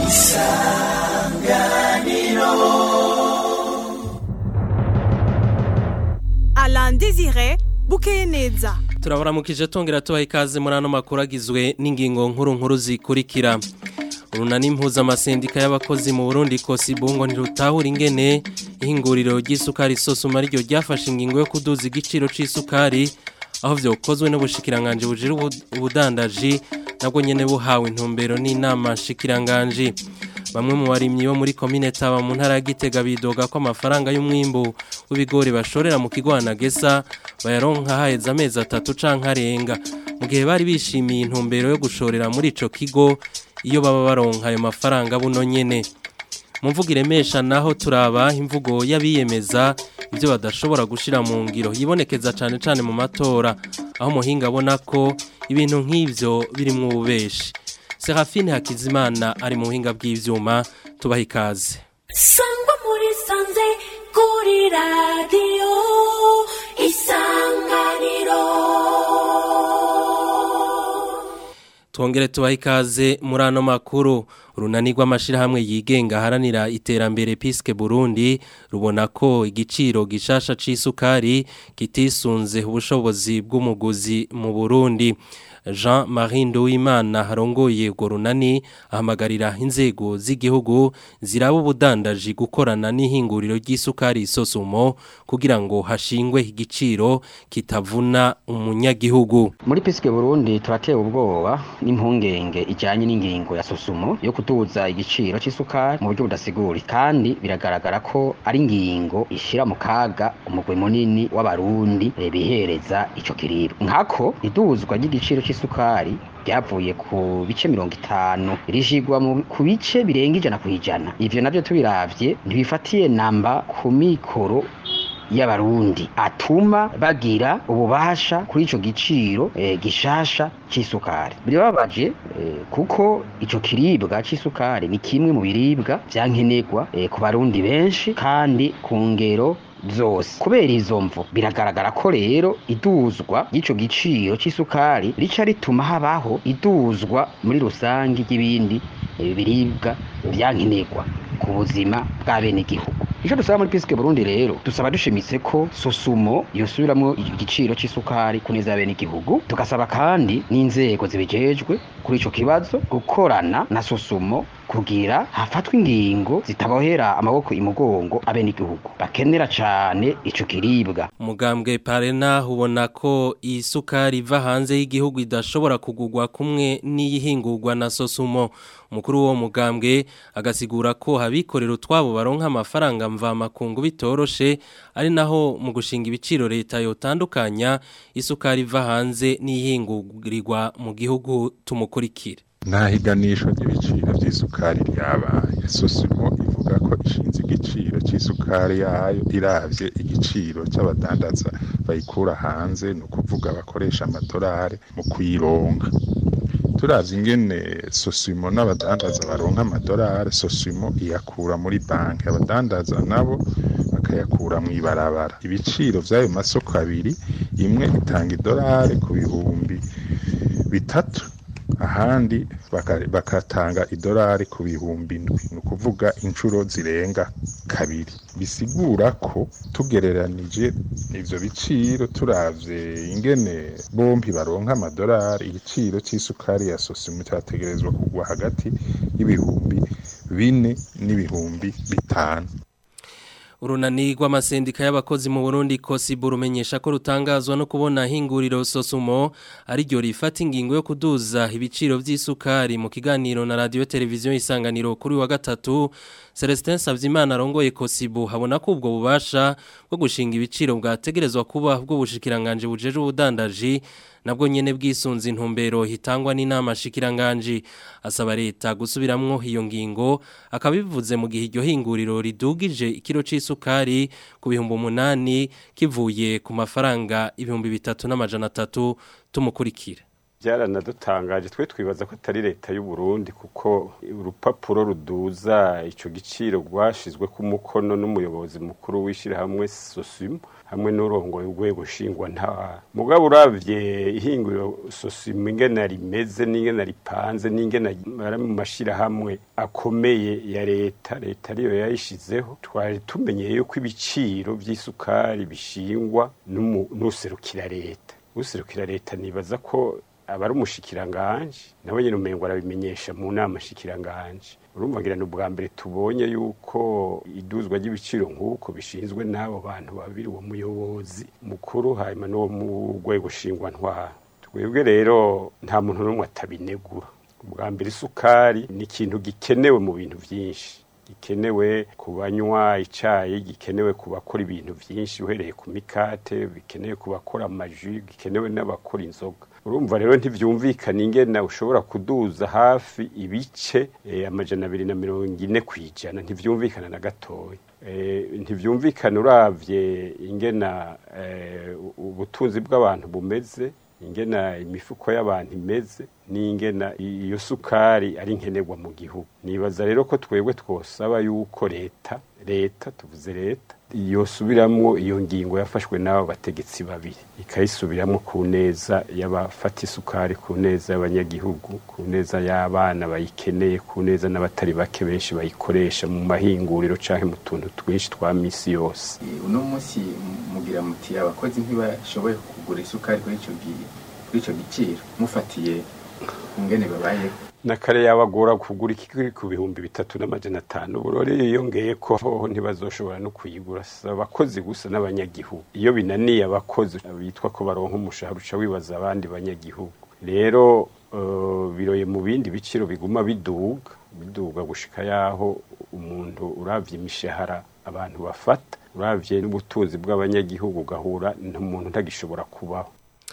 Alain Désiré bukeye neza turabaramukije tongera tubaha ikaze muri ano makuru agizwe n'ingingo nkuru nkuru zikurikira urunani mpuzamasendika y'abakozi mu burundi kosibungo ntirutahura ingene ihinguriro ry'isukari sosuma ryo ryafashe ingingo yo kuduza igiciro c'isukari aho vyokozwe n'ubushikiranganje bujira ubudandaji nabwo nyene buhawe intumbero n'inama nshikiranganji bamwe mu barimyi bo muri komine taba mu ntara ya Gitega bidoga ko amafaranga y'umwimbu w'ibigori bashorera mu kigwana gesa bayaronka haheze amezi atatu canke arenga mu gihe bari bishimiye intumbero yo gushorera muri ico kigo iyo baba baronka ayo mafaranga buno nyene mu mvugo iremesha naho turaba imvugo y'abiyemeza ibyo badashobora gushira mu ngiro yibonekeza cane cane mu matora aho muhinga abona ko ibintu nk'ivyo birimwo ububeshi Serafine Hakizimana ari mu buhinga bw'ivyuma tubaha ikaze sangwa muri sanze kuri radiyo isanganiro Twongere tubaha ikaze muri ano makuru urunani rw'amashirahamwe yigenga haranira iterambere Piske Burundi rubona ko igiciro gishasha c'isukari kitisunze ubushobozi bw'umuguzi mu Burundi Jean Marie Nduwimana harongoye urwo runani ahamagarira inzego z'igihugu ziraba ubudandaji gukorana n'ihinguriro ry'isukari sosumo kugira ngo hashingwe igiciro kitavuna umunyagihugu muri Piske Burundi turatewe ubwoba n'impungenge ijanye n'ingingo ya sosumo yo kuduza igiciro c'isukari mu buryo budasiguri kandi biragaragara ko ari ingingo ishira mu kaga umugwi munini w'abarundi bihereza ico kiribwa nkako iduzwa ry'igiciro c'isukari ryavuye ku bice mirongo itanu rishigwa ku bice birenga ijana ku ijana ivyo navyo tubiravye ntibifatiye namba ku mikoro y'abarundi atuma bagira ububasha kuri ico giciro e, gishasha c'isukari birababaje e, kuko ico kiribwa c'isukari ni kimwe mu biribwa vyankenerwa e, ku barundi benshi kandi ku ngero zose kubera izo mvu biragaragara ko rero iduzwa ry'ico giciro c'isukari rica rituma habaho iduzwa muri rusange ry'ibindi biribwa vyankenerwa ku buzima bw'abenegihugu ico dusaba muri Piske Burundi rero dusaba dushimitse ko sosumo yosubiramwo igiciro c'isukari kuneza abenegihugu tugasaba kandi n'inzego zibijejwe kuri ico kibazo gukorana na sosumo kugira hafatwe ingingo zitabohera amaboko imugongo abenegihugu bakenera cane ico kiribwa umugambwe parena ubona ko isukari iva hanze y'igihugu idashobora kugurwa kumwe n'iyihingurwa na sosumo umukuru w'uwo mugambwe agasigura ko abikorera utwabo baronka amafaranga mvamakungu bitoroshe ari naho mu gushinga ibiciro leta yotandukanya isukari iva hanze n'iyihingurirwa mu gihugu tumukurikire nta higanisho ry'ibiciro by'isukari ryabaye sosimo ivuga ko ishinze igiciro cy'isukari yayo iravye igiciro cy'abadandaza bayikura hanze ni ukuvuga bakoresha amadolari mu kuyironka turavye ingene sosimo n'abadandaza baronka amadolari sosimo iyakura muri banki abadandaza nabo bakayakura mu ibarabara ibiciro vy'ayo masoko abiri imwe itanga idolari ku bihumbi bitatu ahandi bakatanga idolari ku bihumbi indwi ni ukuvuga inshuro zirenga kabiri bisigura ko tugereranije ivyo biciro turavye ingene bompi baronka amadolari igiciro c'isukari ya sosimo cyategerezwa kugwa hagati y'ibihumbi bine n'ibihumbi bitanu urunani rw'amasendika y'abakozi mu Burundi kosibu rumenyesha ko rutangazwa no kubona hinguriro sosumo ari ryo rifata ingingo yo kuduza ibiciro by'isukari mu kiganiro na radio televiziyo isanganiro kuri wa gatatu Celestin Savyimana arongoye kosibu habona ko ubwo bubasha bwo gushinga ibiciro bwategerezwa kuba bwo bushikiranganje bujeje ubudandaji nabwo nyene bwisunze intumbero hitangwa n'inama shikiranganje asaba leta gusubiramwo iyo ngingo akabivuze mu gihe iryo hinguriro ridugije ikiro c'isukari ku bihumbi umunani kivuye ku mafaranga ibihumbi bitatu n'amajana atatu tumukurikira byaranadutangaje twe twibaza ko atari leta y'u Burundi kuko urupapuro ruduza ico giciro rwashizwe ku mukono n'umuyobozi mukuru w'ishirahamwe Sosimo hamwe n'urongoye urwego nshingwa nta mugabo uravye ihinguriro Sosimo ingene rimeze n'ingene ripanze n'ingene ari mu mashirahamwe akomeye ya leta leta ariyo yayishizeho twari tumenyeye yuko ibiciro vy'isukari bishingwa n'userukira leta userukira leta nibaza ko aba ari umushikiranganje nawe nyine umengo arabimenyesha mu nama shikiranganje urumva ngira ni ubwa mbere tubonye yuko iduzwa ry'ibiciro nk'uko bishinzwe n'abo bantu babiri uwo muyobozi mukuru hanyuma n'uwo mu rwego shingwa ntwara twebwe rero nta muntu n'umwe atabinegura ubwa mbere isukari ni ikintu gikenewe mu bintu byinshi gikenewe ku banywa icyayi gikenewe ku bakora ibintu byinshi uhereye ku mikate bikenewe ku bakora amaji gikenewe n'abakora inzoga urumva rero ntibyumvikana ingena ushobora kuduza hafi ibice amajana abiri na mirongo ine ku ijana ntibyumvikana na gatoya ntibyumvikana urabye ingena ubutunzi bw'abantu bumeze ingena imifuko y'abantu imeze n'ingena iyo sukari ari nkenerwa mu gihugu nibaza rero ko twebwe twosaba yuko leta leta tuvuze leta yosubiramwo iyo ngingo yafashwe n'abo bategetsi babiri ikayisubiramwo ku neza y'abafata isukari ku neza y'abanyagihugu ku neza y'abana bayikeneye ku neza n'abatari bake benshi bayikoresha mu mahinguriro canke mu tuntu twinshi twa misi yose uno munsi mugira muti abakozi ntibashoboye kugura isukari kuri ico kuri ico giciro mufatiye ingene babayeho na kare yabagora kugura ikiri ku bihumbi bitatu n'amajana atanu burore yiyongeye ko hoho ntibazoshobora no kuyigura abakozi gusa n'abanyagihugu iyo binaniye abakozi bitwa ko baronka umushahara uca wibaza abandi banyagihugu rero biroye mu bindi biciro biguma biduga biduga gushika yaho umuntu uravye imishahara abantu bafata uravye n'ubutunzi bw'abanyagihugu ugahura umuntu ntagishobora kubaho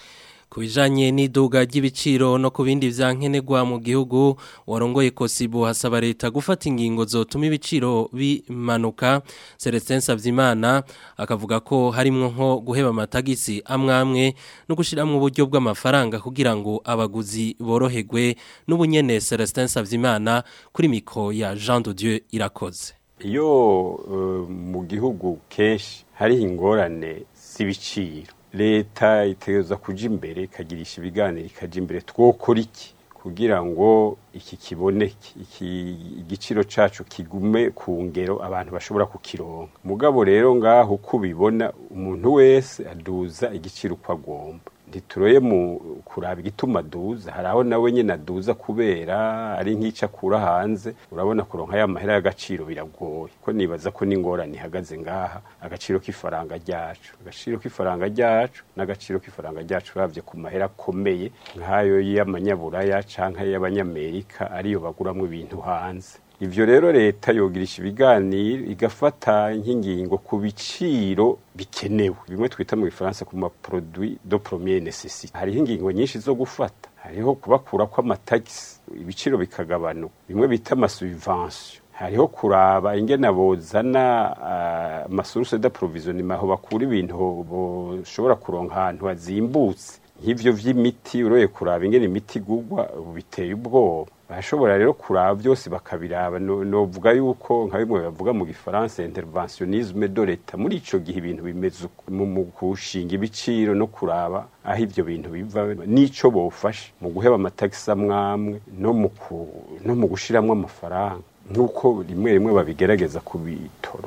ku bijanye n'iduga ry'ibiciro no ku bindi vyankenerwa mu gihugu warongoye kosibu hasaba leta gufata ingingo zotuma ibiciro bimanuka Celestin Savyimana akavuga ko harimwo nko guheba amatagisi amwamwe no gushiramwo uburyo bw'amafaranga kugira ngo abaguzi boroherwe n'ubunyene Celestin Savyimana kuri miko ya Jean de Dieu irakoze iyo uh, mu gihugu kenshi hari ingorane z'ibiciro leta itegereza kuja imbere ikagirisha ibiganiro ikaja imbere twokora iki kugira ngo iki kiboneke iki igiciro cacu kigume ku ngero abantu bashobora kukironka mugabo rero ngaho uko ubibona umuntu wese aduza igiciro uko agomba ntituroye mu kuraba igituma aduza hari aho nawe nyine aduza kubera ari nk'icyo akura hanze urabona kuronka ya mahera y'agaciro biragoye ko nibaza ko n'ingorane ihagaze ngaha agaciro k'ifaranga ryacu agaciro k'ifaranga ryacu n'agaciro k'ifaranga ryacu urabye ku mahera akomeye nk'ayo y'amanyaburaya cyangwa y'abanyamerika ariyo baguramwo ibintu hanze ivyo rero leta yogirisha ibiganiro igafata nk'ingingo ku biciro bikenewe bimwe twita mu gifaransa ku maproduit de première nécessité hariho ingingo nyinshi zo gufata hariho kubakura kw'amatagisi ibiciro bikagabanuka bimwe bita amasubvention hariho kuraba ingene bozana amasource d'approvisionnement aho bakura ibintu boshobora kuronka ahantu hazimbutse nk'ivyo vy'imiti uroye kuraba ingene imiti igurwa biteye ubwoba barashobora rero kuraba byose bakabiraba novuga yuko nka bimwe bavuga mu gifaransa interventionnisme de leta muri ico gihe ibintu bimeze mu kushinga ibiciro no kuraba aho ivyo bintu biva n'ico bofasha mu guheba amatagisi amwamwe no mu no mu gushiramwo amafaranga nk'uko rimwe rimwe babigerageza ku bitoro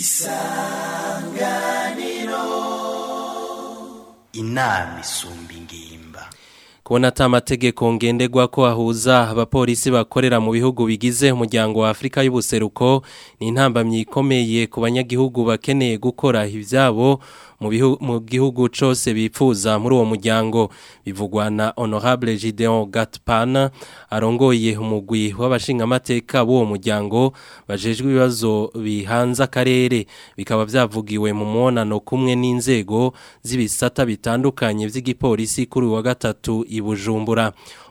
isanganiro inama isumba ingimba kubona ata amategeko ngenderwa ko ahuza abapolisi bakorera mu bihugu bigize umuryango wa Afrika y'ubuseruko ni intambamyi ikomeye ku banyagihugu bakeneye gukora ibyabo mu gihugu cyose bipfuza muri uwo muryango bivugwa na honorable Gideon Gatpana arongoye umugwi w'abashingamateka b'uwo muryango bajejwe ibibazo bihanze akarere bikaba byavugiwe mu mwonano kumwe n'inzego z'ibisata bitandukanye by'igipolisi kuri wa gatatu i Bujumbura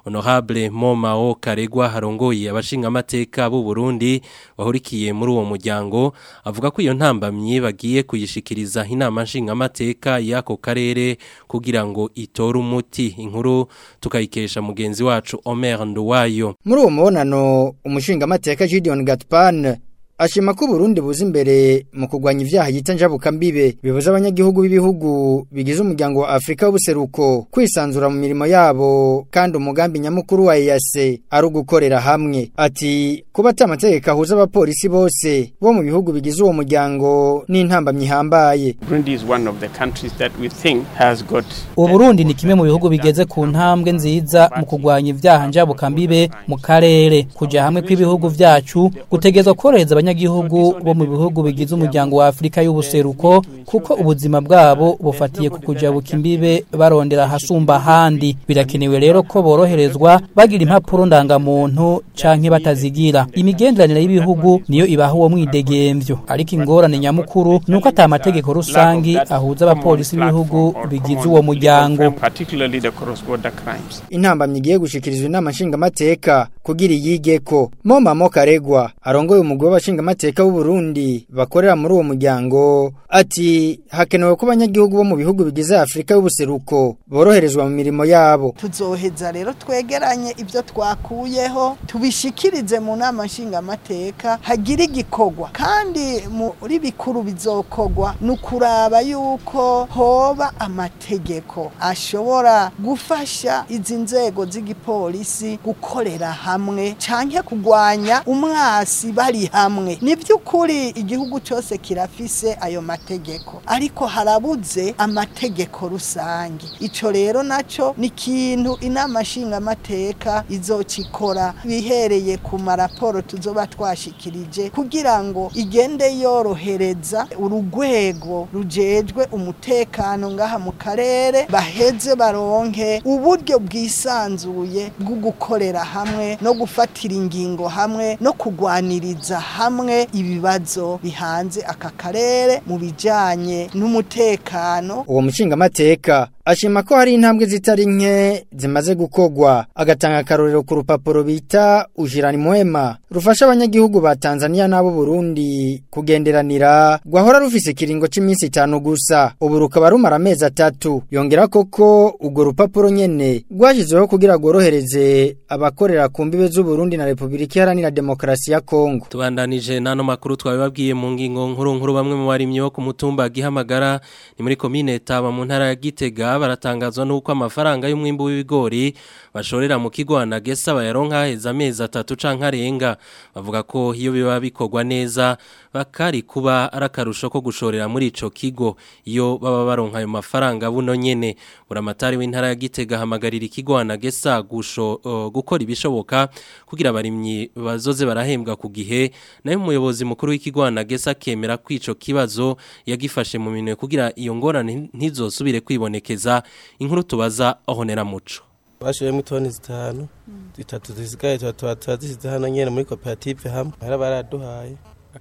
Honorable Momao Karegwa harongoye abashinga amateka b'u Burundi bahurikiye muri uwo muryango avuga ko iyo ntambamye bagiye kuyishikiriza inama nshinga amateka y'ako karere kugira ngo itore umuti inkuru tukayikesha mugenzi wacu Omer Nduwayo muri uwo mubonano umushinga amateka Gideon Gatpan ashima ko Burundi buza imbere mu kugwanya ivyaha yita njabuka mbibe bibuza abanyagihugu b'ibihugu bigize umuryango wa Afrika w'ubuseruko kwisanzura mu mirimo yabo kandi umugambi nyamukuru wa EAC ari ugukorera hamwe ati kuba atamategeko ahuza abapolisi bose bo mu bihugu bigize uwo muryango n'intambamyi ihambaye Burundi is one of the countries that we think has got Uburundi ni kimwe mu bihugu bigeze ku ntambwe nziza mu kugwanya ivyaha njabuka mbibe mu karere kuja hamwe kw'ibihugu vyacu gutegezwa korohereza abanyagihugu bo mu bihugu bigize umuryango wa Afrika y'ubuseruko kuko ubuzima bwabo bufatiye ku kujabuka imbibe barondera hasumba handi birakenewe rero ko boroherezwa bagira impapuro ndangamuntu canke batazigira imigenderanire y'ibihugu niyo ibaha uwo mwidegemvyo ariko ingorane nyamukuru nuko ata amategeko rusangi ahuza abapolisi b'ibihugu bigize uwo muryango particularly the cross-border crimes. intambamyi igiye gushikirizwa inama nshingamateka kugira iyigeko Moma Mokaregwa arongoye umugwi w'abashingamateka b'u Burundi bakorera muri uwo muryango ati hakenewe ko abanyagihugu bo mu bihugu bigize Afrika y'ubuseruko boroherezwa mu mirimo yabo tuzoheza rero twegeranye ibyo twakuyeho tubishikirize mu nama nshingamateka hagira igikorwa kandi muri bikuru bizokogwa ni ukuraba yuko hoba amategeko ashobora gufasha izi nzego z'igipolisi gukorera hamwe canke kugwanya umwasi bari hamwe ni by'ukuri igihugu cyose kirafise ayo mategeko ariko harabuze amategeko rusange ico rero naco ni ikintu inama nshingamateka izokikora bihereye ku maraporo tuzoba twashikirije kugira ngo igende yorohereza urugwego rujejwe umutekano ngaha mu karere baheze baronke uburyo bwisanzuye bwo gukorera hamwe no gufatira ingingo hamwe no kugwaniriza hamwe ibibazo bihanze aka karere mu bijanye n'umutekano uwo mushingamateka ashima ko hari intambwe zitari nke zimaze gukogwa agatanga akarorero ku rupapuro bita ujirani mwema rufasha abanyagihugu ba Tanzania n'abo Burundi kugenderanira gwahora rufise ikiringo c'iminsi itanu gusa ubu rukaba rumara amezi atatu yongera koko urwo rupapuro nyene rwashizweho kugira gworohereze abakorera ku mbibe z'u Burundi na Republika Iharanira Demokarasi ya Kongo tubandanije nano makuru twabibabwiye mu ngingo nkuru nkuru bamwe mu barimyi bo ku mutumba gihamagara ni muri komine Taba mu ntara ya Gitega baratangazwa nuko amafaranga y'umwimbu w'ibigori bashorera mu kigo anagesa bayaronka heza amezi atatu canke arenga bavuga ko iyo biba bikorwa neza bakari kuba arakarusho ko gushorera muri ico kigo iyo baba baronka ayo mafaranga buno nyene buramatari w'intara ya Gitega hamagarira ikigo anagesa gusho uh, gukora ibishoboka kugira abarimyi bazoze barahembwa ku gihe nayo umuyobozi mukuru w'ikigo anagesa kemera ko ico kibazo yagifashe mu minwe kugira iyo ngorane ntizosubire kwibonekeza inkuru tubaza ahonera muco bashoyemo itoni zitanu zitatu zisigaye tuba turazisize hano nyene muri koperative hamwe bara baraduhaye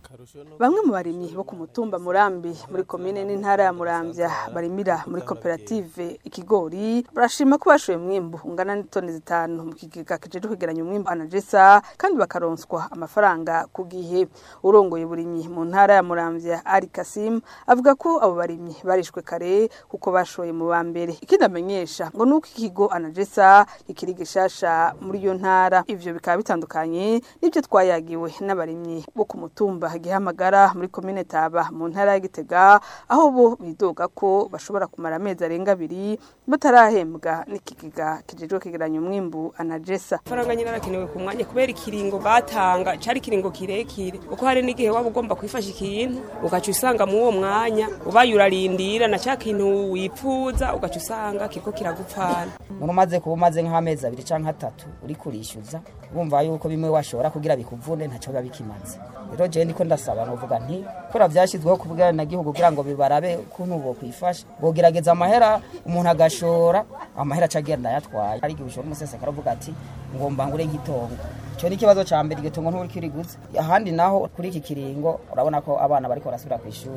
Bamwe mu barimyi bo ku mutumba Murambi muri komine n'intara ya Muramvya barimira muri koperative ikigori barashima ko bashoye mwimbu ungana n'itoni zitanu mu kigega kijeje kwegeranya umwimbu anajesa kandi bakaronswa amafaranga ku gihe urongoye burimyi mu ntara ya Muramvya Ari Kasim avuga ko abo barimyi barishwe kare kuko bashoye mu bambere ikindi amenyesha ngo nuko ikigo anajesa ikiri gishasha muri iyo ntara ivyo bikaba bitandukanye n'ibyo twayagiwe n'abarimyi bo ku mutumba gihamagara muri komine Taba mu ntara ya Gitega aho bo bidoga ko bashobora kumara amezi arenga abiri batarahembwa n'ikigega kijejwe kigeranya umwimbu anajesa faranga nyine arakenewe ku mwanya kubera ikiringo batanga cari ikiringo kirekire kuko hari n'igihe waba ugomba kwifasha ikintu ugaca usanga mu uwo mwanya ubaye urarindira na cya kintu wipfuza ugaca usanga kiriko kiragupfana umuntu umaze kuba umaze nk'amezi abiri canke atatu uri kurishyuza wumva yuko bimwe washobora kugira bikuvune ntaco biba bikimaze rero jewe ndiko ndasaba novuga nti kora vyashyizweho ku bwanagihugu kugira ngo bibarabe kuntu bokwifasha bogerageza amahera umuntu agashora amahera aca agenda yatwaye ari igihe ushora umusesekara uvuga ati ngomba ngure nk'itongo icyo ni ikibazo ca mbere iryo tongo nturi kiriguze ahandi naho kuri iki kiringo urabona ko abana bariko barasubira ku ishuri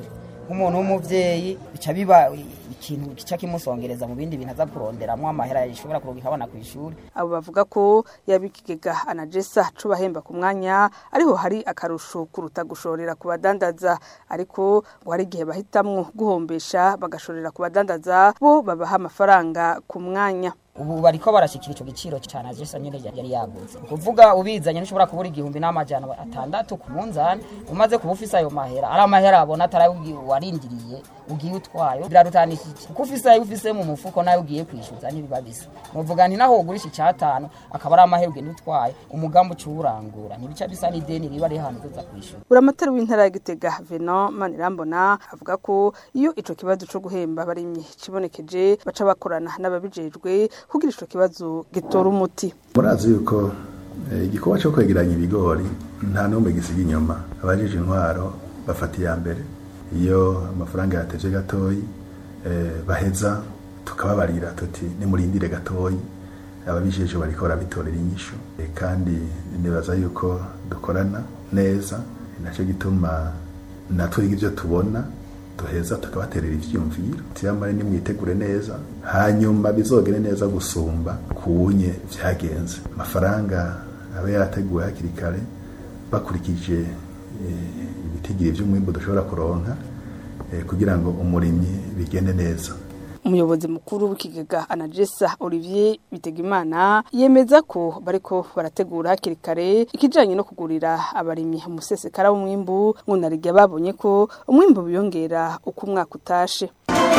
nk'umuntu w'umuvyeyi bica biba ikintu gica kimusongereza mu bindi bintu aza kuronderamwo amahera yashobora kuronka abana kw'ishuri abo bavuga ko yabikigega anajesa cubahemba ku mwanya ariho hari akarusho kuruta gushorera ku badandaza ariko ngo hari igihe bahitamwo guhombesha bagashorera ku badandaza bo babaha amafaranga ku mwanya ubu bariko barashikira ico giciro cyane ajesa nyene yari yaguze kuvuga ubizanye ntushobora kubura igihumbi n'amajana atandatu ku munzani umaze kuba ufise ayo mahera ari amahera abona atari warindiriye ugiye utwayo birarutanishije kuko ufise ayo ufise mu mufuko nayo ugiye kwishyuza ntibiba bisa muvuga nti naho ugurisha icyatanu akaba ari amahera ugenda utwaye umugambi uciwurangura ntibica bisa n'ideni riba rihantu uza kwishyura buramatari w'intara ya gitega venon manirambona avuga ko iyo ico kibazo co guhemba abarimyi kibonekeje baca bakorana n'ababijejwe kugira ico kibazo gitora umuti murazi yuko igikorwa cyo kwegeranya ibigori nta n'umwe gisiga inyuma abajije intwaro bafata iya mbere iyo amafaranga yateje gatoyi baheza tukababarira tuti nimurindire gatoyi ababijeje bariko barabitorera inyishu kandi nibaza yuko dukorana neza nacyo gituma natwe ibyo tubona duheza tukabaterera ivyiyumviro tiyamare nimwitegure neza hanyuma bizogere neza gusumba kunye vyagenze amafaranga aba yarateguwe hakiri kare bakurikije ibitigiri vy'umwimbu dushobora kuronka kugira ngo umurimyi bigende neza umuyobozi mukuru w'ikigega anajesa olivier bitegimana yemeza ko bariko barategura hakiri kare ikijanye no kugurira abarimyi umusesekara w'umwimbu nkunarigiye babonye ko umwimbu biyongera uko umwaka utashe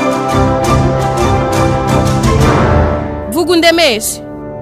vuga undemeshe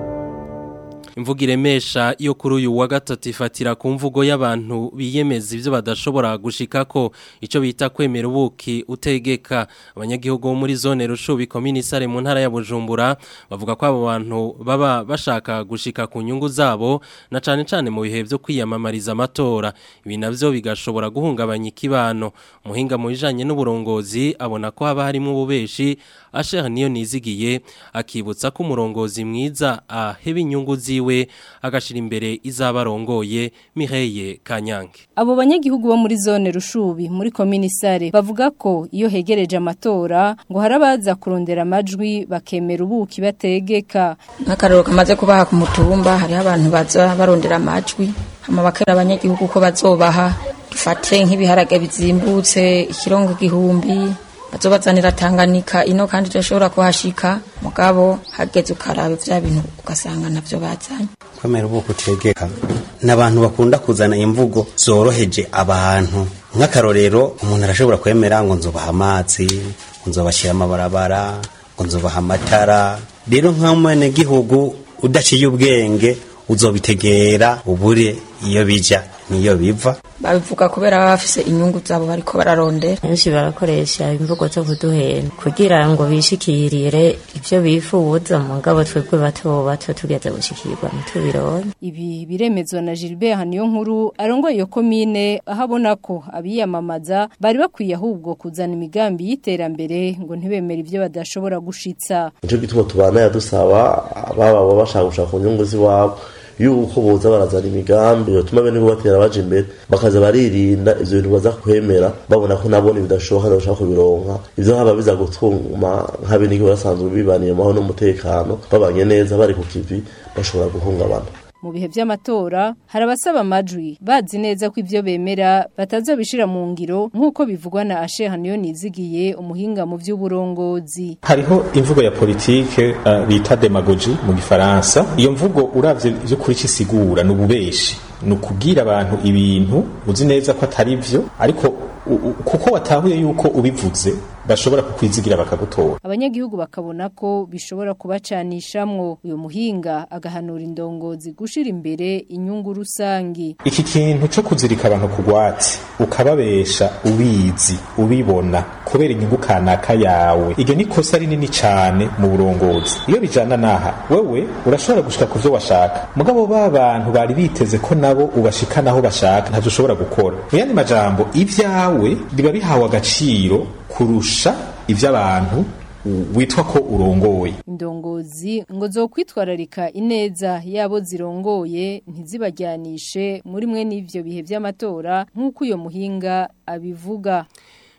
imvugo iremesha yo kuri uyu wa gatatu ifatira ku mvugo y'abantu biyemeza ibyo badashobora gushikako icyo bita kwemera ubuki utegeka abanyagihugu bo muri zone rushubi komini sare mu ntara ya bujumbura bavuga ko abo bantu baba bashaka gushika ku nyungu zabo na cyane cyane mu bihe byo kwiyamamariza amatora ibi nabyo bigashobora guhungabanya ikibano umuhinga mu bijanye n'uburongozi abona ko haba harimo ububeshi ashera niyo nizigiye akibutsa ko umurongozi mwiza aheba inyungu ziwe we agashira imbere izabarongoye Mireye Kanyange Abo banyagihugu bo muri zone Rushubi muri komini Sare bavuga ko iyo hegereje amatora ngo harabaza kurondera amajwi bakemera ubuki bategeka nk'akararo kamaze kubaha ku mutumba hariho abantu baza barondera amajwi hama bakera abanyagihugu ko bazobaha dufate nk'ibiharage bizimbutse ikirongo igihumbi bazobazanira Tanganyika ino kandi turashobora kuhashika mugabo hageze ukaraba vya bintu ugasanga navyo bazanye kwemera ubuko utegeka n'abantu bakunda kuzana imvugo zoroheje abantu nk'akarorero umuntu arashobora kwemera ngo nzobaha amazi ngo nzobashyira amabarabara ngo nzobaha amatara rero nk'umwene gihugu udaciye ubwenge uzobitegera ubure iyo bija niyo biva babivuga kubera baba bafise inyungu zabo bariko bararondera benshi barakoresha imvugo zo kuduhenda kugira ngo bishikirire ivyo bifuza mu ngabo twebwe bato bato tugeze gushikirwa ntitubironke ibi biremezwa na Gilbert Haniyo nkuru arongoye iyo komine aho abona ko abiyamamaza bari bakwiye ahubwo kuzana imigambi y'iterambere ngo ntibemere ivyo badashobora gushitsa nico gituma tubana yadusaba baba bashaka gushaka ku nyungu z'iwabo yuko boza barazana imigambi yotuma bene ko batera baje imbere bakaza baririnda ivyo bintu baza kwemera babona ko nabone bidashoboka bashaka kubironka ivyo haba biza gutuma nk'abene basanzwe bibaniye maho n'umutekano babanye neza bari ku kivi bashobora guhungabana mu bihe by'amatora hari abasaba amajwi bazi neza ko ibyo bemera batazabishira mu ngiro nk'uko bivugwa na Asheha niyo nizigiye umuhinga mu by'uburongozi hariho imvugo ya politike uh, bita demagogy mu gifaransa iyo mvugo uravye byo kuri kisigura n'ububeshi ni ukubwira abantu ibintu uzi neza ko atari byo ariko kuko watahuye yuko ubivuze bashobora kukwizigira bakagutora abanyagihugu bakabona ko bishobora kubacanishamwo uyu muhinga agahanura indongozi gushira imbere inyungu rusangi iki kintu cyo kuzirika abantu ku gwati ukababesha ubizi ubibona kubera inyungu kanaka yawe iryo ni kosa rinini cyane mu burongozi iyo bijana naha wewe urashobora gushika ku byo washaka mugabo ba bantu bari biteze ko nabo ubashika naho bashaka ntavyo ushobora gukora mu yandi majambo ibyawe biba bihawe agaciro kurusha iby'abantu witwa ko urongoye indongozi ngo zo kwitwararika ineza yabo zirongoye ntizibajyanishe muri mwe n'ivyo bihe by'amatora nk'uko uyo muhinga abivuga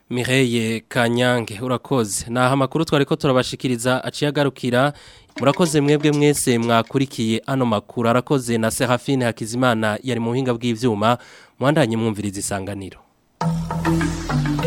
Mireye Kanyange urakoze naha makuru twari ko turabashikiriza aciye agarukira murakoze mwebwe mwese mwakurikiye ano makuru arakoze na Serafine Hakizimana yari mu buhinga bw'ivyuma mwandanye mwumviriza isanganiro